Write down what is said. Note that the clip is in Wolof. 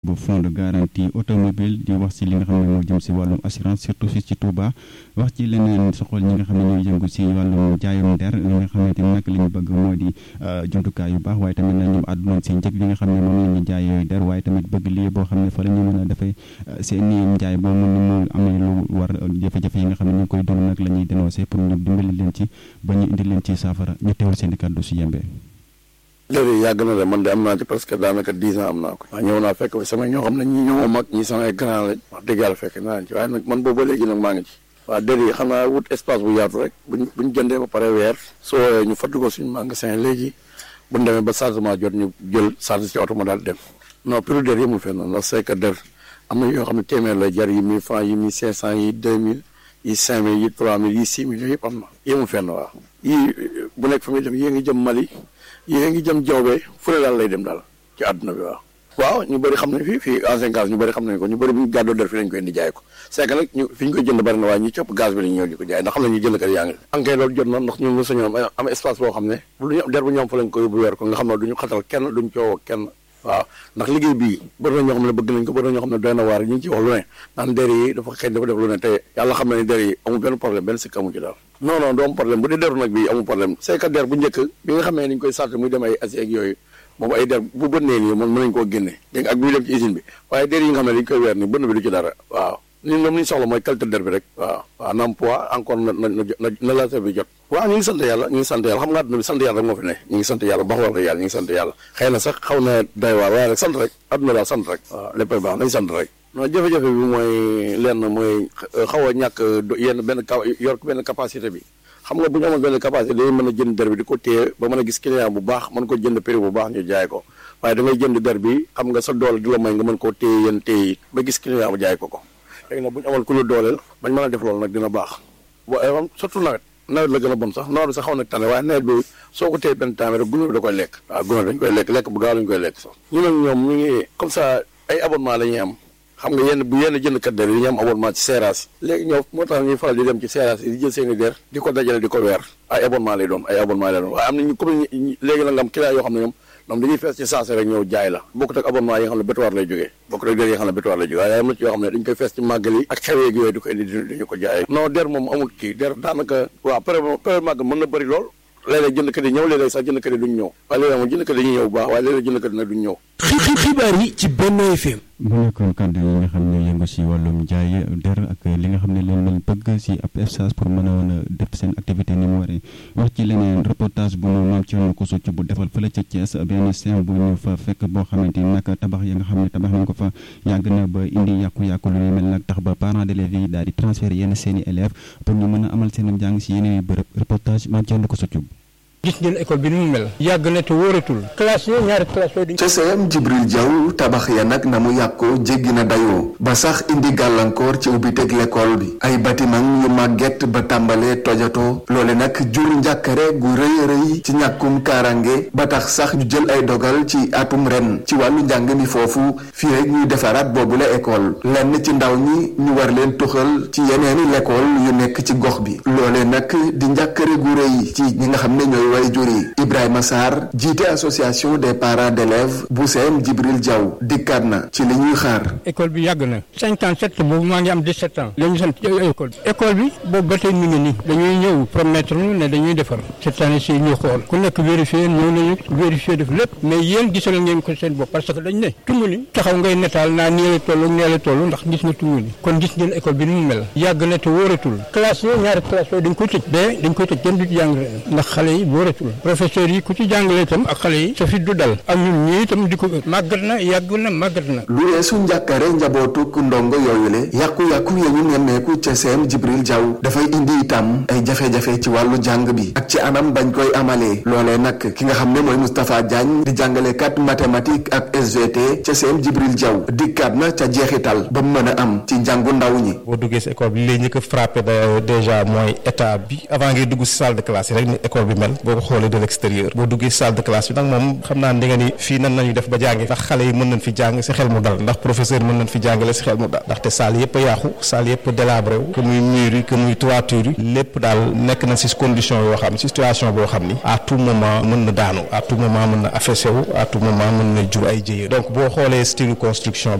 bu fonds de garantie automobile di wax ci li nga xam ne moo jëm ci wàllum assurance surtout fii ci Touba wax ci leneen soxal ñi nga xam ne ñooy yëngu ci wàllum jaayum der li nga xamante ni nag li ñu bëgg moo di jumtukaay yu baax waaye tamit na ñoom àddunañ ci njëg li nga xam ne moom la ñu jaay yooyu der waaye tamit bëgg lii boo xam ne fa la ñu mën a defee seen i njaay boo mën ni mu amee lu war jafe-jafe yi nga xam ne ñu ngi koy dund nag la ñuy dénoncé pour ñu dimbali leen ci ba ñu indi leen ci saafara ñu teewal seen i kàddu si yembee léegi yàgg na de man de am naa ci presque daanaka dix ans am naa ko waaw ñëw naa fekk fa samay ñoo xam ne ñi ñoo mag ñi samay grand lañ wax dëgg yàlla fekk naa ci waaye nag man boobu ba léegi nag maa ngi ci waaw dér yi xam naa wut espace bu yaatu rek buñ buñ jëndee ba pare weer soo woowee ñu fàttali ko suñu magasin léegi buñ demee ba chargement jot ñu jël charge ci oto ma daal dem non prix dér yëmul fenn ndax c'est que dér am na yoo xam ne téeméer lay jar yi mille francs yi mille cinq cent yi deux mille yi cinq mille yi trois mille yi six mille yooyu yëpp am na yëmul fenn waaw yii bu nekk fa muy dem yée ngi jëm Mali yée ngi jëm jawbe fu ne daal lay dem daal ci àdduna bi waaw waaw ñu bëri xam nañ fii fii ancien gaz ñu bëri xam nañ ko ñu bëri bu ñu gàddoo der fi lañ koy indi jaay ko c'est que nag ñu fi ñu koy jënd bëri na waaye ñu cëpp gaz bi lañu ñëw di ko jaay ndax xam nañ ñu jënd kat yaa ngi ankay loolu jot na ndax ñu ngi sañoon am espace boo xam ne lu ñu der bu ñoom fa lañ ko yóbbu weer ko nga xam ne duñu xatal kenn duñ coowoo kenn waaw ndax liggéey bii bëri na ñoo xam ne bëgg nañ ko bëri na ñoo xam ne doy na waar ñu ngi ci wax lu ne naan der yi dafa xëy dafa def lu ne te yàlla xam ne ni der yi amul benn problème benn sikk amu ci daal non non du am problème bu dee deru nag bi amul problème c'est que der bu njëkk bi nga xam ne ni ñu koy sàrt muy dem ay Asie ak yooyu moom ay der bu bënnee nii moom mën nañ koo génne dégg nga ak buy dem ci usine bi waaye der yi nga xam ne dañ koy weer ni bënn bi du ci dara waaw ni ñoom li ñu soxla mooy qualité der bi rek waaw waaw na am poids encore na na na la bi jot waaw ñu ngi sant yàlla ñu ngi sant yàlla xam nga àdduna bi sant yàlla rek moo fi ne ñu ngi sant yàlla baax wax dëgg yàlla ñu ngi sant yàlla xëy na sax xaw na doy waar waaye rek sant rek àdduna daal sant rek waaw léppay baax nañ sant rek non jafe-jafe bi mooy lenn mooy xaw a ñàkk yenn benn yor benn capacité bi xam nga bu ñu amoon benn capacité dañuy mën a jënd der bi di ko téye ba mën a gis client bu baax mën ko jënd prix bu baax ñu jaay ko waaye da ngay jënd der bi xam nga sa doole di la may nga mën koo téye yéen téye ba gis client bu jaay ko ko léegi nag bu ñu amoon ku ñu dooleel bañ mën a def loolu nag dina baax waaye surtout nawet nawet la gën a bon sax nawet bi sax xaw na tane waaye nawet bi soo ko téye benn temps rek gunóor bi da koy lekk waaw gunóor dañ koy lekk lekk bu gaaw lañ koy lekk sax ñu nag ñoom ñu ngi comme ça ay abonnement la ñuy am xam nga yenn bu yenn jëndkat der yi ñu am abonnement ci seeraas léegi ñoo moo tax ñuy faral di dem ci seeraas yi di jël seen i der di ko dajale di ko weer ay abonnement lay doon ay abonnement lay doon waaye am na ñu comme léegi nag nga am client yoo xam ne ñoom ñoom dañuy fees ci saase rek ñëw jaay la bokkut ak abonnement yi nga xam ne bétuwaar lay jógee bokkut ak der yi nga xam ne bétuwaar lay jógee waaye am na ci yoo xam ne dañ koy fees ci màggal yi ak xeweeg yooyu di ko indi dañu ko jaayee non der moom amul kii der daanaka waaw pare pare màggal mën na bëri lool léeg-léeg jëndkat yi ñëw léeg-léeg sax jëndkat yi duñ ñëw waaye léeg-léeg moom jëndkat yi dañuy ñëw bu baax waaye léeg-léeg jëndkat yi nag duñ ñëw xibaar yi ci Benno FM mu nekkoon kàddu yi nga xam ne yëngu si wàllum jaay der ak li nga xam ne leen lañ bëgg si ab espace pour mën a woon a def seen activité ni mu waree wax ci leneen reportage bu mu maam ci yoon ko succ bu defal fële ca Thiès benn scène bu ñu fa fekk boo xamante ni nag tabax ya nga xam ne tabax nañ ko fa yàgg na ba indi yàqu-yàqu lu ñu mel nag tax ba parents d'élèves yi daal di transférer yenn seen i élèves pour ñu mën a amal seen njàng si yeneen i bërëb reportage maam ci yoon ko succ gis ngeen école bi ni mu mel yàgg na te wóoratul classe yooyu ñaari classe yooyu ca CM Jibril Diaw tabax ya nag na mu yàqoo jéggi na dayoo ba sax indi gàllankoor ci ubbiteg l'école bi ay bâtiment yu màgget ba tàmbalee tojatoo loole nag jur njàkkare gu rëy rëy ci ñàkkum kaarange ba tax sax ñu jël ay dogal ci atum ren ci wàllu njàng mi foofu fii rek ñuy defaraat boobu la école lenn ci ndaw ñi ñu war leen tuxal ci yeneeni l'école yu nekk ci gox bi loole nag di njàkkare gu rëy ci ñi nga xam ne ñooy way juri Ibrahima Sarr jiite association des parents d'élèves bu CM Jibril Diaw dikkaat na ci li ñuy xaar école bi yàgg na cinquante sept boobu maa ngi am dix sept ans la ñu sant école bi école bi boobu ba tey mi ngi nii dañuy ñëw promettre ñu ne dañuy defar cette année ci ñu xool ku nekk vérifier ñëw nañu vérifier def lépp mais yéen gisal ngeen ko seen bopp parce que dañ ne tungu ni taxaw ngay netaal naa nii la toll nee la toll ndax gis nga tungu ni kon gis ngeen école bi ni mu mel yàgg na te wóoratul classe yooyu ñaari classe yooyu dañ koy tëj ba dañ koy tëj kenn du ci jàng ndax xale yi wóoratul professeurs yi ku ci jàngale itam ak xale yi sa fit du dal ak ñun ñii itam di ko màggat na yàgg na màggat na lu weesu njàkkare njabootuk ndongo yooyule yàqu-yàqu ya ñu nemmeeku ca CM Jibril Diaw dafay indi itam ay jafe-jafe ci wàllu jàng bi ak ci anam bañ koy amalee loolee nag ki nga xam ne mooy Moustapha Diagne di jàngalekat mathématique ak SVT ca CM Jibril Diaw dikkaat na ca jeexital ba mu mën a am ci njàngu ndaw ñi boo duggee si école bi li lay njëkk a frappé déjà mooy état bi avant ngay dugg si salle de classe yi rek ni école bi mel boo ko xoolee de l'extérieur boo duggee salle de classe bi nag moom xam naa ndi nga ni fii nan nañu def ba jàngi ndax xale yi mën nañ fi jàng si xel mu dal ndax professeur mën nañ fi jàngale si xel mu dal ndaxte salle yëpp a yàqu salle yëpp a délabré wu que muy mur yi que muy toiture yi lépp daal nekk na si condition yoo xam si situation boo xam ni à tout moment mën na daanu à tout moment mën na affaissé wu à tout moment mën na jur ay jëye donc boo xoolee style construction